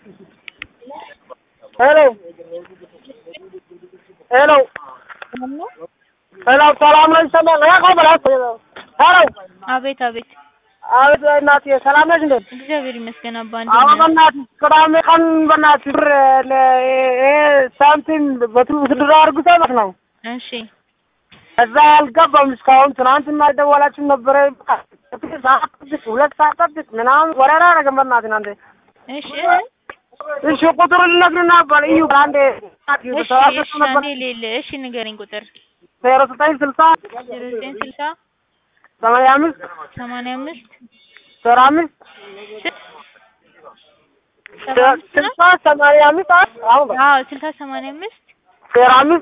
ሄሎ ሄሎ ሄሎ ሰላም ነው ይሰማል? ያው በላት ሄሎ አቤት አቤት። አቤት እናትዬ ሰላም ነሽ እንዴት? እግዚአብሔር ይመስገን አባ አዎ እንዴት ነህ? በእናትሽ ቅዳሜ ቀን በእናትሽ ብር ለ- ይሄ ሳንቲም በትሩ ስድራ አርጉታ ማለት ነው እሺ እዛ አልገባም እስካሁን። ትናንትና ደወላችሁ ነበረ ሰዓት ጠብቅ፣ ሁለት ሰዓት ጠብቅ ምናምን ወረራ አደረገን። በእናትህ እናንተ እሺ እሺ ቁጥሩን ልነግርህ ነበር እዩ አንዴ እሺ እሺ አንዴ ሌለ እሺ ንገረኝ ቁጥር ዜሮ ዘጠኝ ስልሳ ዜሮ ዘጠኝ ስልሳ ሰማንያ አምስት ሰማንያ አምስት ዜሮ አምስት ሰባ አምስት ነው? ስልሳ ሰማንያ አምስት አሁን አዎ ስልሳ ሰማንያ አምስት ዜሮ አምስት